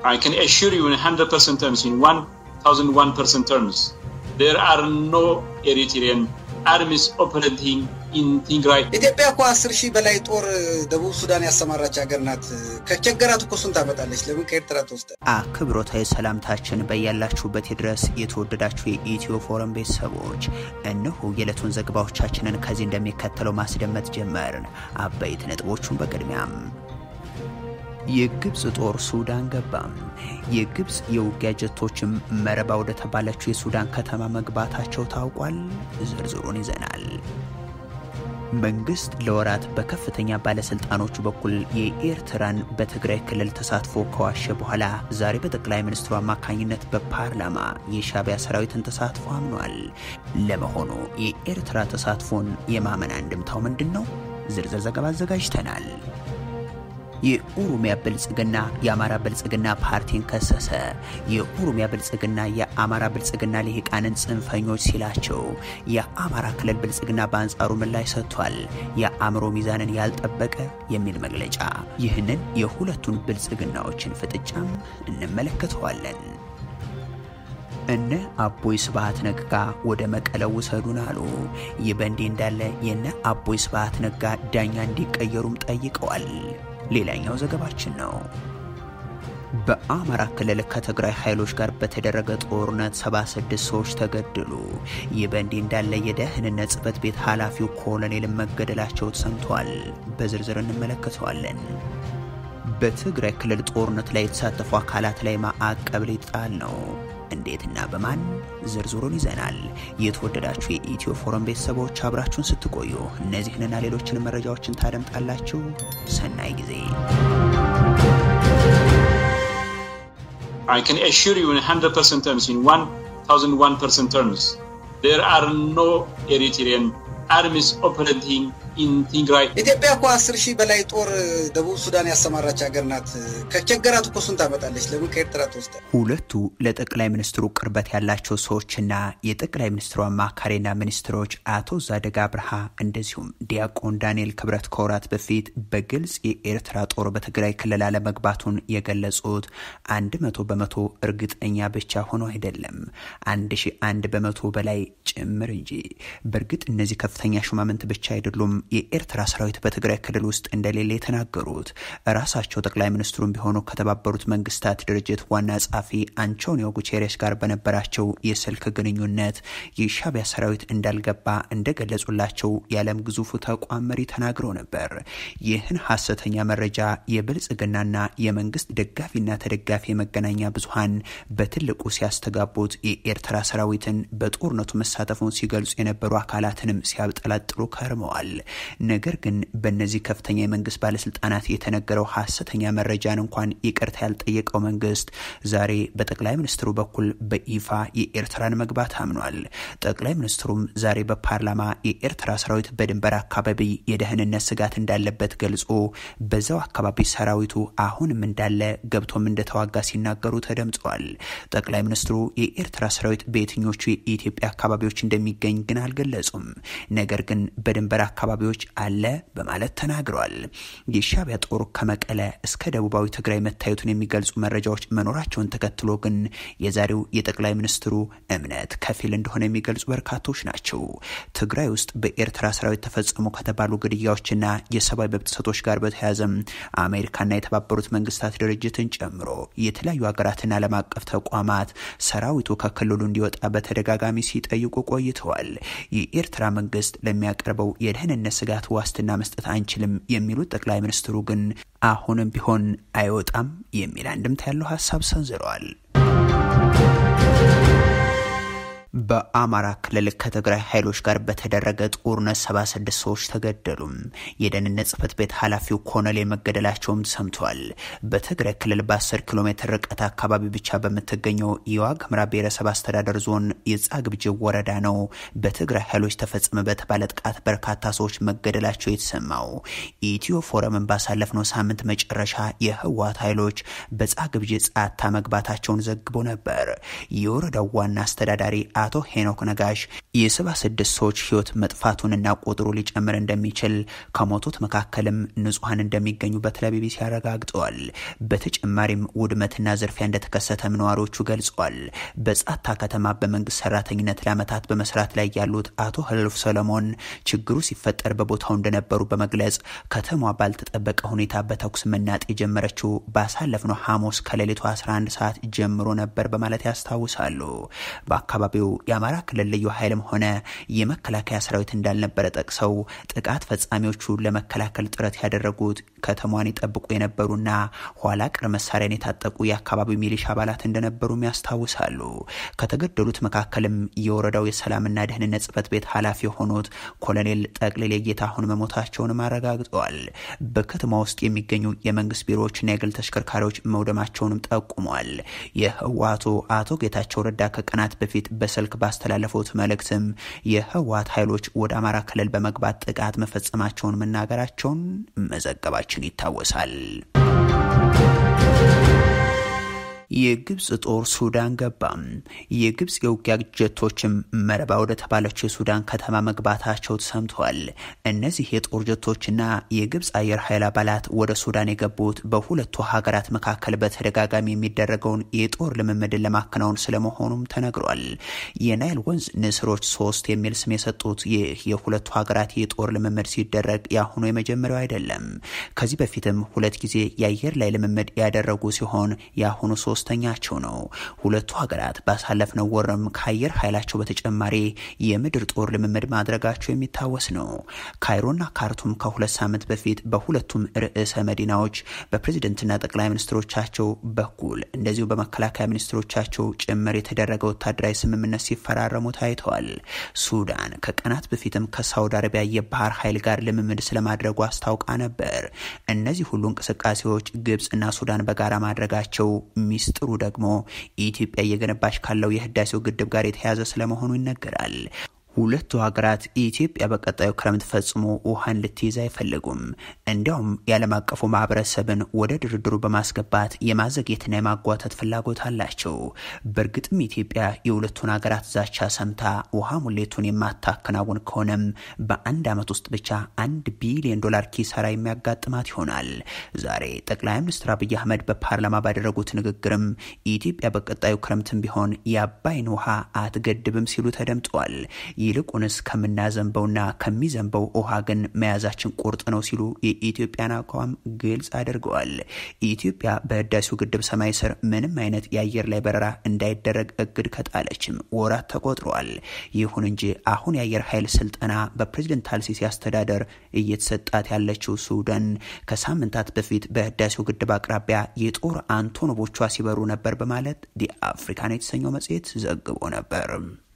I can assure you in 100% terms, in 1001% terms, there are no Eritrean armies operating in Tigray. ኢትዮጵያ እኮ አስር ሺህ በላይ ጦር ደቡብ ሱዳን ያሰማራች ሀገር ናት። ከቸገራት እኮ እሱን ታመጣለች። ለምን ከኤርትራ ትወስደ? አክብሮታዊ ሰላምታችን በያላችሁበት ድረስ የተወደዳችሁ የኢትዮ ፎረም ቤተሰቦች፣ እነሆ የዕለቱን ዘገባዎቻችንን ከዚህ እንደሚከተለው ማስደመጥ ጀመርን። አበይት ነጥቦቹን በቅድሚያም የግብፅ ጦር ሱዳን ገባም። የግብፅ የውጊያ ጀቶችም መረባ ወደ ተባለችው የሱዳን ከተማ መግባታቸው ታውቋል። ዝርዝሩን ይዘናል። መንግስት ለወራት በከፍተኛ ባለስልጣኖቹ በኩል የኤርትራን በትግራይ ክልል ተሳትፎ ከዋሸ በኋላ ዛሬ በጠቅላይ ሚኒስትሩ አማካኝነት በፓርላማ የሻዕቢያ ሰራዊትን ተሳትፎ አምኗል። ለመሆኑ የኤርትራ ተሳትፎን የማመን አንድምታው ምንድን ነው? ዝርዝር ዘገባ አዘጋጅተናል። የኦሮሚያ ብልጽግና የአማራ ብልጽግና ፓርቲን ከሰሰ። የኦሮሚያ ብልጽግና የአማራ ብልጽግና ልሂቃንን ጽንፈኞች ሲላቸው፣ የአማራ ክልል ብልጽግና በአንጻሩ ምላሽ ሰጥቷል። የአእምሮ ሚዛንን ያልጠበቀ የሚል መግለጫ። ይህንን የሁለቱን ብልጽግናዎችን ፍጥጫም እንመለከተዋለን። እነ አቦይ ስብሃት ነጋ ወደ መቀለ ውሰዱን አሉ። ይህ በእንዲህ እንዳለ የነ አቦይ ስብሃት ነጋ ዳኛ እንዲቀየሩም ጠይቀዋል። ሌላኛው ዘገባችን ነው። በአማራ ክልል ከትግራይ ኃይሎች ጋር በተደረገ ጦርነት 76 ሰዎች ተገደሉ። ይህ በእንዲህ እንዳለ የደህንነት ጽሕፈት ቤት ኃላፊው ኮሎኔል መገደላቸው ተሰምቷል። በዝርዝር እንመለከተዋለን። በትግራይ ክልል ጦርነት ላይ የተሳተፉ አካላት ላይ ማዕቀብ ሊጣል ነው። እንዴትና በማን ዝርዝሩን ይዘናል። የተወደዳችሁ የኢትዮ ፎረም ቤተሰቦች አብራችሁን ስትቆዩ እነዚህንና ሌሎችን መረጃዎችን ታደምጣላችሁ። ሰናይ ጊዜ። I can assure you in 100% terms, in 1001% terms, there are no Eritrean armies operating in Tigray. ኢትዮጵያ እኮ አስር ሺህ በላይ ጦር ደቡብ ሱዳን ያሰማራች ሀገር ናት። ከቸገራት እኮ እሱን ታመጣለች። ለምን ከኤርትራ ትወስደ? ሁለቱ ለጠቅላይ ሚኒስትሩ ቅርበት ያላቸው ሰዎችና የጠቅላይ ሚኒስትሩ አማካሪና ሚኒስትሮች አቶ ዛደግ አብርሃ እንደዚሁም ዲያቆን ዳንኤል ክብረት ከወራት በፊት በግልጽ የኤርትራ ጦር በትግራይ ክልል አለመግባቱን የገለጹት አንድ መቶ በመቶ እርግጠኛ ብቻ ሆኖ አይደለም አንድ ሺ አንድ በመቶ በላይ ጭምር እንጂ። በእርግጥ እነዚህ ከፍተኛ ሹማምንት ብቻ አይደሉም የኤርትራ ሰራዊት በትግራይ ክልል ውስጥ እንደሌለ የተናገሩት ራሳቸው ጠቅላይ ሚኒስትሩም ቢሆኑ ከተባበሩት መንግስታት ድርጅት ዋና ጸሐፊ አንቶኒዮ ጉቴሬስ ጋር በነበራቸው የስልክ ግንኙነት የሻዕቢያ ሰራዊት እንዳልገባ እንደገለጹላቸው የዓለም ግዙፉ ተቋም መሪ ተናግረው ነበር። ይህን ሀሰተኛ መረጃ የብልጽግናና የመንግስት ደጋፊና ተደጋፊ የመገናኛ ብዙሀን በትልቁ ሲያስተጋቡት የኤርትራ ሰራዊትን በጦርነቱ መሳተፉን ሲገልጹ የነበሩ አካላትንም ሲያብጠላጥሉ ከርመዋል። ነገር ግን በእነዚህ ከፍተኛ የመንግስት ባለስልጣናት የተነገረው ሀሰተኛ መረጃን እንኳን ይቅርታ ያልጠየቀው መንግስት ዛሬ በጠቅላይ ሚኒስትሩ በኩል በይፋ የኤርትራን መግባት አምኗል። ጠቅላይ ሚኒስትሩም ዛሬ በፓርላማ የኤርትራ ሰራዊት በድንበር አካባቢ የደህንነት ስጋት እንዳለበት ገልጾ በዛው አካባቢ ሰራዊቱ አሁንም እንዳለ ገብቶም እንደተዋጋ ሲናገሩ ተደምጸዋል። ጠቅላይ ሚኒስትሩ የኤርትራ ሰራዊት በየትኞቹ የኢትዮጵያ አካባቢዎች እንደሚገኝ ግን አልገለጹም። ነገር ግን በድንበር አካባቢዎች አለ በማለት ተናግረዋል። የሻዕቢያ ጦር ከመቀለ እስከ ደቡባዊ ትግራይ መታየቱን የሚገልጹ መረጃዎች መኖራቸውን ተከትሎ ግን የዛሬው የጠቅላይ ሚኒስትሩ እምነት ከፊል እንደሆነ የሚገልጹ በርካቶች ናቸው። ትግራይ ውስጥ በኤርትራ ሰራዊት ተፈጸሙ ከተባሉ ግድያዎችና የሰብአዊ መብት ጥሰቶች ጋር በተያያዘም አሜሪካና የተባበሩት መንግስታት ድርጅትን ጨምሮ የተለያዩ ሀገራትና ዓለም አቀፍ ተቋማት ሰራዊቱ ከክልሉ እንዲወጣ በተደጋጋሚ ሲጠይቁ ቆይተዋል። የኤርትራ መንግስት ለሚያቀርበው የደህንነት ስጋት ዋስትና መስጠት አንችልም የሚሉት ጠቅላይ ሚኒስትሩ ግን አሁንም ቢሆን አይወጣም የሚል አንድምታ ያለው ሀሳብ ሰንዝረዋል። በአማራ ክልል ከትግራይ ኃይሎች ጋር በተደረገ ጦርነት 76 ሰዎች ተገደሉ። የደህንነት ጽሕፈት ቤት ኃላፊው ኮሎኔል መገደላቸውም ሰምተዋል። በትግራይ ክልል በ10 ኪሎ ሜትር ርቀት አካባቢ ብቻ በምትገኘው የዋግ ኽምራ ብሔረሰብ አስተዳደር ዞን የጻግብጅብ ወረዳ ነው በትግራይ ኃይሎች ተፈጸመ በተባለ ጥቃት በርካታ ሰዎች መገደላቸው የተሰማው። ኢትዮ ፎረምን ባሳለፍነው ሳምንት መጨረሻ የህወሓት ኃይሎች በጻግብጅ ጻታ መግባታቸውን ዘግቦ ነበር። የወረዳው ዋና አስተዳዳሪ አቶ ሄኖክ ነጋሽ የሰባ ስድስት ሰዎች ህይወት መጥፋቱንና ቁጥሩ ሊጨምር እንደሚችል ከሞቱት መካከልም ንጹሐን እንደሚገኙበት ለቢቢሲ አረጋግጠዋል። በተጨማሪም ውድመትና ዝርፊያ እንደተከሰተም ነዋሪዎቹ ገልጸዋል። በጻታ ከተማ በመንግስት ሰራተኝነት ለዓመታት በመስራት ላይ ያሉት አቶ ህልፍ ሰለሞን ችግሩ ሲፈጠር በቦታው እንደነበሩ በመግለጽ ከተማዋ ባልተጠበቀ ሁኔታ በተኩስ መናጥ የጀመረችው ባሳለፍነው ሐሙስ ከሌሊቱ 11 ሰዓት ጀምሮ ነበር በማለት ያስታውሳሉ። በአካባቢው የአማራ ክልል ልዩ ኃይልም ሆነ የመከላከያ ሰራዊት እንዳልነበረ ጠቅሰው ጥቃት ፈጻሚዎቹ ለመከላከል ጥረት ያደረጉት ከተማዋን ይጠብቁ የነበሩና ኋላ ቀር መሳሪያን የታጠቁ የአካባቢው ሚሊሻ አባላት እንደነበሩም ያስታውሳሉ። ከተገደሉት መካከልም የወረዳው የሰላምና ደህንነት ጽህፈት ቤት ኃላፊ የሆኑት ኮሎኔል ጠቅልሌ ጌታሁን መሞታቸውንም አረጋግጠዋል። በከተማ ውስጥ የሚገኙ የመንግስት ቢሮዎችና የግል ተሽከርካሪዎች መውደማቸውንም ጠቁመዋል። የህወሓቱ አቶ ጌታቸው ረዳ ከቀናት በፊት በስልክ ባስተላለፉት መልእክትም የህወሓት ኃይሎች ወደ አማራ ክልል በመግባት ጥቃት መፈጸማቸውን መናገራቸውን መዘገባችን ይታወሳል። የግብጽ ጦር ሱዳን ገባ። የግብጽ የውጊያ ጀቶችም መረባ ወደ ተባለችው የሱዳን ከተማ መግባታቸው ተሰምተዋል። እነዚህ የጦር ጀቶችና የግብጽ አየር ኃይል አባላት ወደ ሱዳን የገቡት በሁለቱ ሀገራት መካከል በተደጋጋሚ የሚደረገውን የጦር ልምምድን ለማከናወን ስለመሆኑም ተነግሯል። የናይል ወንዝ ንስሮች ሶስት የሚል ስም የሰጡት ይህ የሁለቱ ሀገራት የጦር ልምምድ ሲደረግ የአሁኑ የመጀመሪያው አይደለም። ከዚህ በፊትም ሁለት ጊዜ የአየር ላይ ልምምድ ያደረጉ ሲሆን የአሁኑ ሶስተኛቸው ነው። ሁለቱ ሀገራት ባሳለፍነው ወርም ከአየር ኃይላቸው በተጨማሪ የምድር ጦር ልምምድ ማድረጋቸው የሚታወስ ነው። ካይሮና ካርቱም ከሁለት ሳምንት በፊት በሁለቱም ርዕሰ መዲናዎች በፕሬዝደንትና ጠቅላይ ሚኒስትሮቻቸው በኩል እንደዚሁ በመከላከያ ሚኒስትሮቻቸው ጭምር የተደረገ ወታደራዊ ስምምነት ሲፈራረሙ ታይተዋል። ሱዳን ከቀናት በፊትም ከሳውዲ አረቢያ የባህር ኃይል ጋር ልምምድ ስለማድረጉ አስታውቃ ነበር። እነዚህ ሁሉ እንቅስቃሴዎች ግብፅና ሱዳን በጋራ ማድረጋቸው ሚስጥሩ ደግሞ ኢትዮጵያ እየገነባች ካለው የህዳሴው ግድብ ጋር የተያያዘ ስለመሆኑ ይነገራል። ሁለቱ ሀገራት ኢትዮጵያ በቀጣዩ ክረምት ፈጽሞ ውሃን ልትይዝ አይፈልጉም። እንዲያውም የዓለም አቀፉ ማህበረሰብን ወደ ድርድሩ በማስገባት የማዘግየትና የማጓተት ፍላጎት አላቸው። በእርግጥም ኢትዮጵያ የሁለቱን ሀገራት ዛቻ ሰምታ ውሃ ሙሌቱን የማታከናውን ከሆነም በአንድ ዓመት ውስጥ ብቻ አንድ ቢሊዮን ዶላር ኪሳራ የሚያጋጥማት ይሆናል። ዛሬ ጠቅላይ ሚኒስትር አብይ አህመድ በፓርላማ ባደረጉት ንግግርም ኢትዮጵያ በቀጣዩ ክረምትም ቢሆን የአባይን ውሃ አትገድብም ሲሉ ተደምጠዋል። ይልቁንስ ከምናዘንበውና ከሚዘንበው ውሃ ግን መያዛችን ቁርጥ ነው ሲሉ የኢትዮጵያን አቋም ግልጽ አድርገዋል። ኢትዮጵያ በህዳሴው ግድብ ሰማይ ስር ምንም አይነት የአየር ላይ በረራ እንዳይደረግ እግድ ከጣለችም ወራት ተቆጥረዋል። ይሁን እንጂ አሁን የአየር ኃይል ስልጠና በፕሬዝደንት አልሲሲ አስተዳደር እየተሰጣት ያለችው ሱዳን ከሳምንታት በፊት በህዳሴው ግድብ አቅራቢያ የጦር አንቶኖቮቿ ሲበሩ ነበር በማለት ዲ አፍሪካን የተሰኘው መጽሔት ዘግቦ ነበር።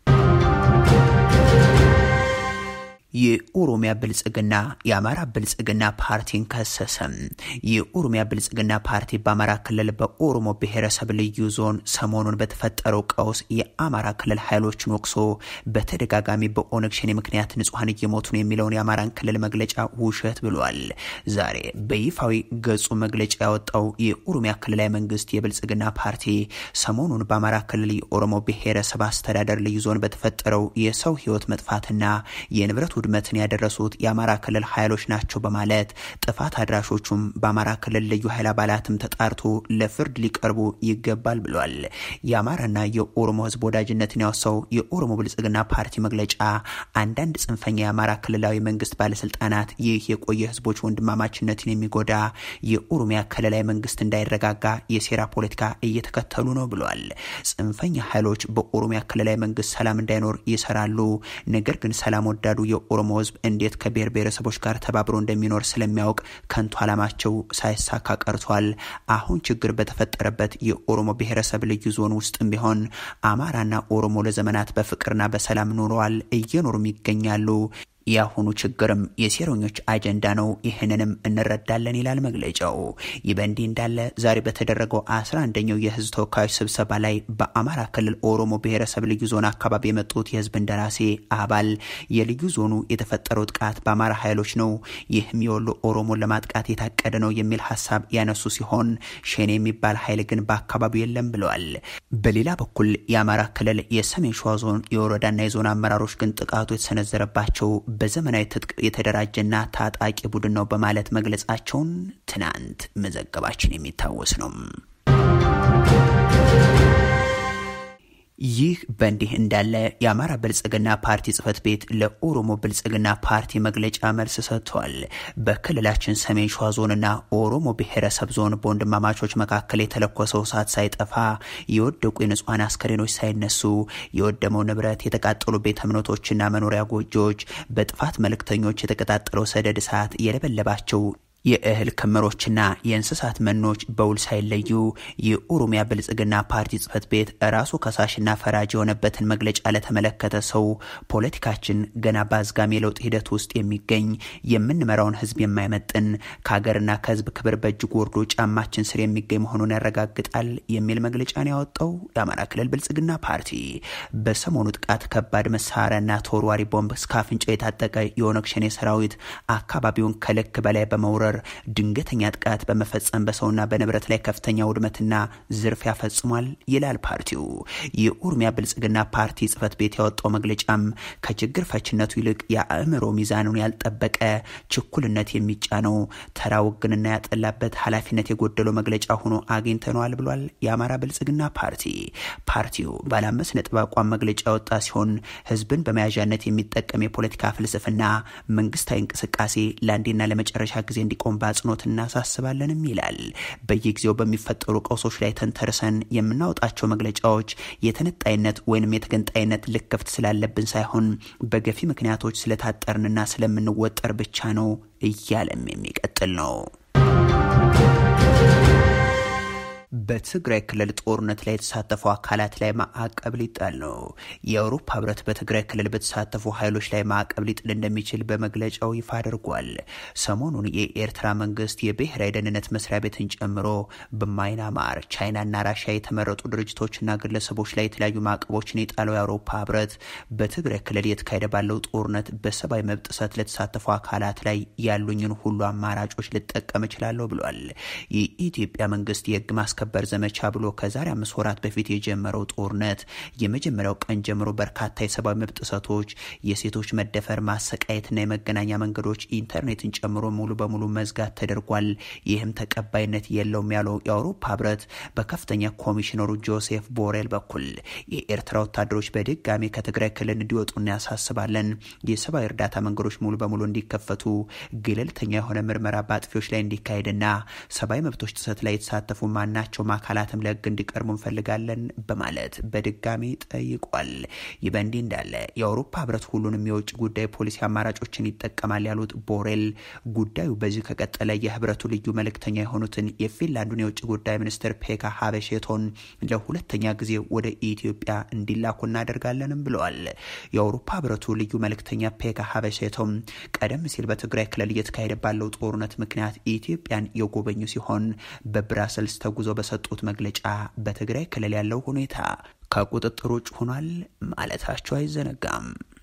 የኦሮሚያ ብልጽግና የአማራ ብልጽግና ፓርቲን ከሰሰም። የኦሮሚያ ብልጽግና ፓርቲ በአማራ ክልል በኦሮሞ ብሔረሰብ ልዩ ዞን ሰሞኑን በተፈጠረው ቀውስ የአማራ ክልል ኃይሎችን ወቅሶ በተደጋጋሚ በኦነግ ሸኔ ምክንያት ንጹሐን እየሞቱ ነው የሚለውን የአማራን ክልል መግለጫ ውሸት ብሏል። ዛሬ በይፋዊ ገጹ መግለጫ ያወጣው የኦሮሚያ ክልላዊ መንግስት የብልጽግና ፓርቲ ሰሞኑን በአማራ ክልል የኦሮሞ ብሔረሰብ አስተዳደር ልዩ ዞን በተፈጠረው የሰው ህይወት መጥፋትና የንብረት ውድመትን ያደረሱት የአማራ ክልል ኃይሎች ናቸው በማለት ጥፋት አድራሾቹም በአማራ ክልል ልዩ ኃይል አባላትም ተጣርቶ ለፍርድ ሊቀርቡ ይገባል ብሏል። የአማራና የኦሮሞ ህዝብ ወዳጅነትን ያወሳው የኦሮሞ ብልጽግና ፓርቲ መግለጫ አንዳንድ ጽንፈኛ የአማራ ክልላዊ መንግስት ባለስልጣናት ይህ የቆየ ህዝቦች ወንድማማችነትን የሚጎዳ የኦሮሚያ ክልላዊ መንግስት እንዳይረጋጋ የሴራ ፖለቲካ እየተከተሉ ነው ብሏል። ጽንፈኛ ኃይሎች በኦሮሚያ ክልላዊ መንግስት ሰላም እንዳይኖር ይሰራሉ። ነገር ግን ሰላም ወዳዱ የኦሮሞ ህዝብ እንዴት ከብሔር ብሔረሰቦች ጋር ተባብሮ እንደሚኖር ስለሚያውቅ ከንቱ ዓላማቸው ሳይሳካ ቀርቷል። አሁን ችግር በተፈጠረበት የኦሮሞ ብሔረሰብ ልዩ ዞን ውስጥም ቢሆን አማራና ኦሮሞ ለዘመናት በፍቅርና በሰላም ኖረዋል፣ እየኖሩም ይገኛሉ። የአሁኑ ችግርም የሴረኞች አጀንዳ ነው፣ ይህንንም እንረዳለን ይላል መግለጫው። ይህ በእንዲህ እንዳለ ዛሬ በተደረገው አስራ አንደኛው የህዝብ ተወካዮች ስብሰባ ላይ በአማራ ክልል ኦሮሞ ብሔረሰብ ልዩ ዞን አካባቢ የመጡት የህዝብ እንደራሴ አባል የልዩ ዞኑ የተፈጠረው ጥቃት በአማራ ኃይሎች ነው፣ ይህም የወሎ ኦሮሞን ለማጥቃት የታቀደ ነው የሚል ሀሳብ ያነሱ ሲሆን ሸኔ የሚባል ኃይል ግን በአካባቢው የለም ብለዋል። በሌላ በኩል የአማራ ክልል የሰሜን ሸዋ ዞን የወረዳና የዞን አመራሮች ግን ጥቃቱ የተሰነዘረባቸው በዘመናዊ ትጥቅ የተደራጀና ታጣቂ ቡድን ነው በማለት መግለጻቸውን ትናንት መዘገባችን የሚታወስ ነው። ይህ በእንዲህ እንዳለ የአማራ ብልጽግና ፓርቲ ጽህፈት ቤት ለኦሮሞ ብልጽግና ፓርቲ መግለጫ መልስ ሰጥቷል። በክልላችን ሰሜን ሸዋ ዞንና ኦሮሞ ብሔረሰብ ዞን በወንድማማቾች መካከል የተለኮሰው እሳት ሳይጠፋ የወደቁ የንጹሐን አስከሬኖች ሳይነሱ የወደመው ንብረት፣ የተቃጠሉ ቤተ እምነቶችና መኖሪያ ጎጆዎች፣ በጥፋት መልእክተኞች የተቀጣጠለው ሰደድ እሳት የለበለባቸው የእህል ክምሮችና የእንስሳት መኖች በውል ሳይለዩ የኦሮሚያ ብልጽግና ፓርቲ ጽህፈት ቤት ራሱ ከሳሽና ፈራጅ የሆነበትን መግለጫ ለተመለከተ ሰው ፖለቲካችን ገና በአዝጋሚ የለውጥ ሂደት ውስጥ የሚገኝ የምንመራውን ህዝብ የማይመጥን ከሀገርና ከህዝብ ክብር በእጅጉ ወርዶ ጫማችን ስር የሚገኝ መሆኑን ያረጋግጣል የሚል መግለጫን ያወጣው የአማራ ክልል ብልጽግና ፓርቲ በሰሞኑ ጥቃት ከባድ መሳሪያና ተወርዋሪ ቦምብ እስከ አፍንጫው የታጠቀ የኦነግ ሸኔ ሰራዊት አካባቢውን ከልክ በላይ በመውረር ድንገተኛ ጥቃት በመፈጸም በሰውና በንብረት ላይ ከፍተኛ ውድመትና ዝርፊያ ፈጽሟል ይላል ፓርቲው። የኦሮሚያ ብልጽግና ፓርቲ ጽህፈት ቤት ያወጣው መግለጫም ከችግር ፈችነቱ ይልቅ የአእምሮ ሚዛኑን ያልጠበቀ ችኩልነት የሚጫነው ተራ ውግንና ያጠላበት ኃላፊነት የጎደለው መግለጫ ሆኖ አግኝተነዋል ብሏል። የአማራ ብልጽግና ፓርቲ ፓርቲው ባለ አምስት ነጥብ አቋም መግለጫ ያወጣ ሲሆን ህዝብን በመያዣነት የሚጠቀም የፖለቲካ ፍልስፍና መንግስታዊ እንቅስቃሴ ለአንዴና ለመጨረሻ ጊዜ እንዲ ቆም በአጽንኦት እናሳስባለንም ይላል። በየጊዜው በሚፈጠሩ ቀውሶች ላይ ተንተርሰን የምናወጣቸው መግለጫዎች የተነጣይነት ወይንም የተገንጣይነት ልክፍት ስላለብን ሳይሆን በገፊ ምክንያቶች ስለታጠርንና ስለምንወጠር ብቻ ነው እያለም የሚቀጥል ነው። በትግራይ ክልል ጦርነት ላይ የተሳተፉ አካላት ላይ ማዕቀብ ሊጣል ነው። የአውሮፓ ህብረት በትግራይ ክልል በተሳተፉ ኃይሎች ላይ ማዕቀብ ሊጥል እንደሚችል በመግለጫው ይፋ አድርጓል። ሰሞኑን የኤርትራ መንግስት የብሔራዊ ደህንነት መስሪያ ቤትን ጨምሮ በማይናማር ቻይናና ራሽያ የተመረጡ ድርጅቶችና ግለሰቦች ላይ የተለያዩ ማዕቀቦችን የጣለው የአውሮፓ ህብረት በትግራይ ክልል እየተካሄደ ባለው ጦርነት በሰብአዊ መብት ጥሰት ለተሳተፉ አካላት ላይ ያሉኝን ሁሉ አማራጮች ልጠቀም እችላለሁ ብሏል። የኢትዮጵያ መንግስት የህግ ማስከበር ዘመቻ ብሎ ከዛሬ አምስት ወራት በፊት የጀመረው ጦርነት የመጀመሪያው ቀን ጀምሮ በርካታ የሰብአዊ መብት ጥሰቶች፣ የሴቶች መደፈር፣ ማሰቃየትና የመገናኛ መንገዶች ኢንተርኔትን ጨምሮ ሙሉ በሙሉ መዝጋት ተደርጓል። ይህም ተቀባይነት የለውም ያለው የአውሮፓ ህብረት በከፍተኛ ኮሚሽነሩ ጆሴፍ ቦሬል በኩል የኤርትራ ወታደሮች በድጋሚ ከትግራይ ክልል እንዲወጡ እናያሳስባለን። የሰብአዊ እርዳታ መንገዶች ሙሉ በሙሉ እንዲከፈቱ፣ ገለልተኛ የሆነ ምርመራ በአጥፊዎች ላይ እንዲካሄድና ሰብአዊ መብቶች ጥሰት ላይ የተሳተፉ ማናቸው አካላትም ለህግ እንዲቀርቡ እንፈልጋለን በማለት በድጋሚ ጠይቋል። ይህ በእንዲህ እንዳለ የአውሮፓ ህብረት ሁሉንም የውጭ ጉዳይ ፖሊሲ አማራጮችን ይጠቀማል ያሉት ቦሬል ጉዳዩ በዚህ ከቀጠለ የህብረቱ ልዩ መልእክተኛ የሆኑትን የፊንላንዱን የውጭ ጉዳይ ሚኒስትር ፔካ ሀበሼቶን ለሁለተኛ ጊዜ ወደ ኢትዮጵያ እንዲላኩ እናደርጋለንም ብለዋል። የአውሮፓ ህብረቱ ልዩ መልእክተኛ ፔካ ሀበሼቶም ቀደም ሲል በትግራይ ክልል እየተካሄደ ባለው ጦርነት ምክንያት ኢትዮጵያን የጎበኙ ሲሆን በብራሰልስ ተጉዞ በሰጡት መግለጫ በትግራይ ክልል ያለው ሁኔታ ከቁጥጥር ውጭ ሆኗል ማለታቸው አይዘነጋም።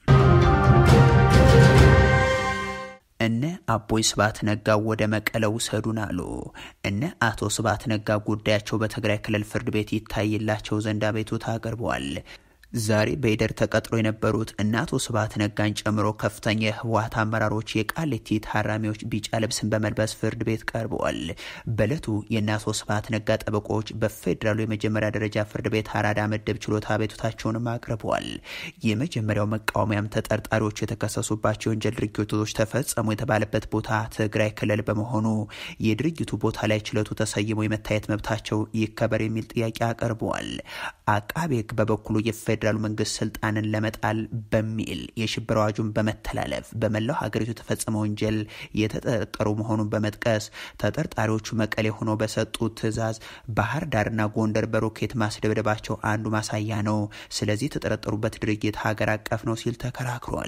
እነ አቦይ ስብሃት ነጋ ወደ መቀለ ውሰዱን አሉ። እነ አቶ ስብሃት ነጋ ጉዳያቸው በትግራይ ክልል ፍርድ ቤት ይታይላቸው ዘንድ አቤቱታ አቅርበዋል። ዛሬ በኢደር ተቀጥሮ የነበሩት እነ አቶ ስብሃት ነጋን ጨምሮ ከፍተኛ የህወሀት አመራሮች የቃሊቲ ታራሚዎች ቢጫ ልብስን በመልበስ ፍርድ ቤት ቀርበዋል። በእለቱ የእነ አቶ ስብሃት ነጋ ጠበቆች በፌዴራሉ የመጀመሪያ ደረጃ ፍርድ ቤት አራዳ ምድብ ችሎት አቤቱታቸውንም አቅርበዋል። የመጀመሪያው መቃወሚያም ተጠርጣሪዎቹ የተከሰሱባቸው የወንጀል ድርጊቶች ተፈጸሙ የተባለበት ቦታ ትግራይ ክልል በመሆኑ የድርጊቱ ቦታ ላይ ችሎቱ ተሰይሞ የመታየት መብታቸው ይከበር የሚል ጥያቄ አቅርበዋል። አቃቤ ህግ በበኩሉ የፌዴራሉ መንግስት ስልጣንን ለመጣል በሚል የሽብር አዋጁን በመተላለፍ በመላው ሀገሪቱ የተፈጸመ ወንጀል የተጠረጠሩ መሆኑን በመጥቀስ ተጠርጣሪዎቹ መቀሌ ሆነው በሰጡት ትዕዛዝ ባህር ዳርና ጎንደር በሮኬት ማስደብደባቸው አንዱ ማሳያ ነው። ስለዚህ የተጠረጠሩበት ድርጊት ሀገር አቀፍ ነው ሲል ተከራክሯል።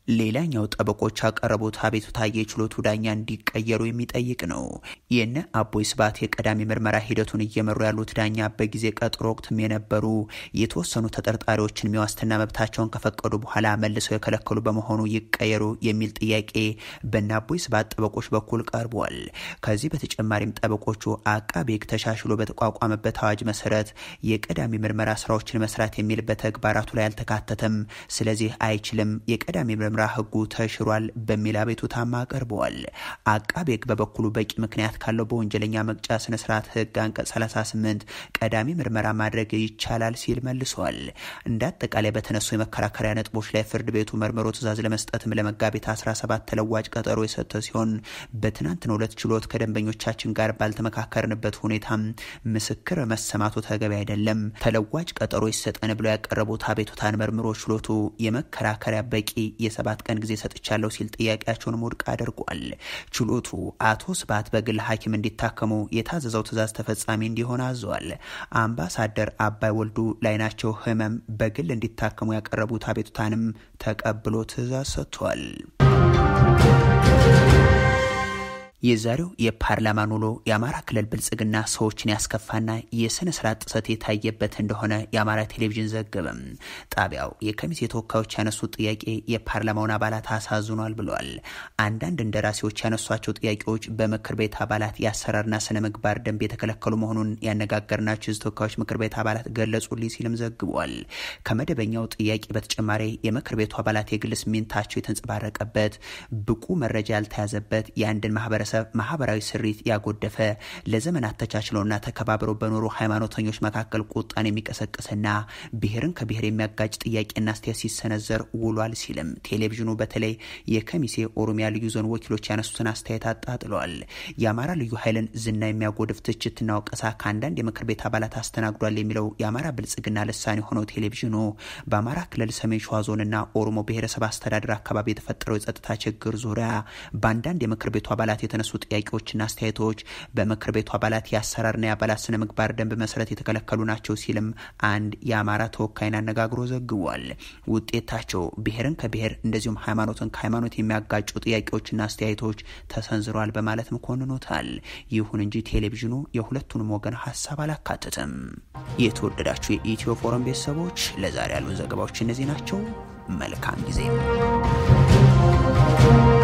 ሌላኛው ጠበቆች ያቀረቡት አቤቱታ የችሎቱ ዳኛ እንዲቀየሩ የሚጠይቅ ነው። የነ አቦይ ስብሃት የቀዳሚ ምርመራ ሂደቱን እየመሩ ያሉት ዳኛ በጊዜ ቀጠሮ ወቅትም የነበሩ የተወሰኑ ተጠርጣሪዎችን የዋስትና መብታቸውን ከፈቀዱ በኋላ መልሰው የከለከሉ በመሆኑ ይቀየሩ የሚል ጥያቄ በነ አቦይ ስብሃት ጠበቆች በኩል ቀርቧል። ከዚህ በተጨማሪም ጠበቆቹ አቃቤ ሕግ ተሻሽሎ በተቋቋመበት አዋጅ መሰረት የቀዳሚ ምርመራ ስራዎችን መስራት የሚል በተግባራቱ ላይ አልተካተተም፣ ስለዚህ አይችልም፣ የቀዳሚ ምርመራ ህጉ ተሽሯል በሚል አቤቱታም አቅርበዋል። አቃቤ ሕግ በበኩሉ በቂ ምክንያት ካለው በወንጀለኛ መቅጫ ስነስርዓት ህግ አንቀጽ 38 ቀዳሚ ምርመራ ማድረግ ይቻላል ሲል መልሷል። እንደ አጠቃላይ በተነሱ የመከራከሪያ ነጥቦች ላይ ፍርድ ቤቱ መርምሮ ትዕዛዝ ለመስጠትም ለመጋቢት 17 ተለዋጭ ቀጠሮ የሰጠ ሲሆን በትናንትናው ዕለት ችሎት ከደንበኞቻችን ጋር ባልተመካከርንበት ሁኔታም ምስክር መሰማቱ ተገቢ አይደለም፣ ተለዋጭ ቀጠሮ ይሰጠን ብለው ያቀረቡት አቤቱታን መርምሮ ችሎቱ የመከራከሪያ በቂ የሰባት ቀን ጊዜ ሰጥቻለሁ ሲል ጥያቄያቸውን ውድቅ አድርጓል። ችሎቱ አቶ ስብሃት በግል ሐኪም እንዲታከሙ የታዘዘው ትዕዛዝ ተፈጻሚ እንዲሆን አዘዋል። አምባሳደር አባይ ወልዱ ላይናቸው ህመም በግል እንዲታከሙ ያቀረቡት አቤቱታንም ተቀብሎ ትዕዛዝ ሰጥቷል። የዛሬው የፓርላማን ውሎ የአማራ ክልል ብልጽግና ሰዎችን ያስከፋና የስነ ስርዓት ጥሰት የታየበት እንደሆነ የአማራ ቴሌቪዥን ዘገበም። ጣቢያው የከሚቴ ተወካዮች ያነሱት ጥያቄ የፓርላማውን አባላት አሳዝኗል ብለዋል። አንዳንድ እንደራሴዎች ያነሷቸው ጥያቄዎች በምክር ቤት አባላት የአሰራርና ስነ ምግባር ደንብ የተከለከሉ መሆኑን ያነጋገርናቸው የህዝብ ተወካዮች ምክር ቤት አባላት ገለጹልኝ ሲልም ዘግቧል። ከመደበኛው ጥያቄ በተጨማሪ የምክር ቤቱ አባላት የግል ስሜታቸው የተንጸባረቀበት ብቁ መረጃ ያልተያዘበት የአንድን ማህበረሰብ ማህበራዊ ስሪት ያጎደፈ ለዘመናት ተቻችለውና ተከባብረው በኖሩ ሃይማኖተኞች መካከል ቁጣን የሚቀሰቅስና ብሔርን ከብሔር የሚያጋጭ ጥያቄና አስተያየት ሲሰነዘር ውሏል ሲልም ቴሌቪዥኑ በተለይ የከሚሴ ኦሮሚያ ልዩ ዞን ወኪሎች ያነሱትን አስተያየት አጣጥለዋል። የአማራ ልዩ ኃይልን ዝና የሚያጎድፍ ትችትና ወቀሳ ከአንዳንድ የምክር ቤት አባላት አስተናግዷል የሚለው የአማራ ብልጽግና ልሳን የሆነው ቴሌቪዥኑ በአማራ ክልል ሰሜን ሸዋ ዞንና ኦሮሞ ብሔረሰብ አስተዳደር አካባቢ የተፈጠረው የጸጥታ ችግር ዙሪያ በአንዳንድ የምክር ቤቱ አባላት የተነሱ ጥያቄዎችና አስተያየቶች በምክር ቤቱ አባላት የአሰራርና የአባላት ስነ ምግባር ደንብ መሰረት የተከለከሉ ናቸው ሲልም አንድ የአማራ ተወካይን አነጋግሮ ዘግቧል። ውጤታቸው ብሔርን ከብሔር እንደዚሁም ሃይማኖትን ከሃይማኖት የሚያጋጩ ጥያቄዎችና አስተያየቶች ተሰንዝረዋል በማለትም ኮንኖታል። ይሁን እንጂ ቴሌቪዥኑ የሁለቱንም ወገን ሀሳብ አላካተትም። የተወደዳችሁ የኢትዮ ፎረም ቤተሰቦች ለዛሬ ያሉን ዘገባዎች እነዚህ ናቸው። መልካም ጊዜ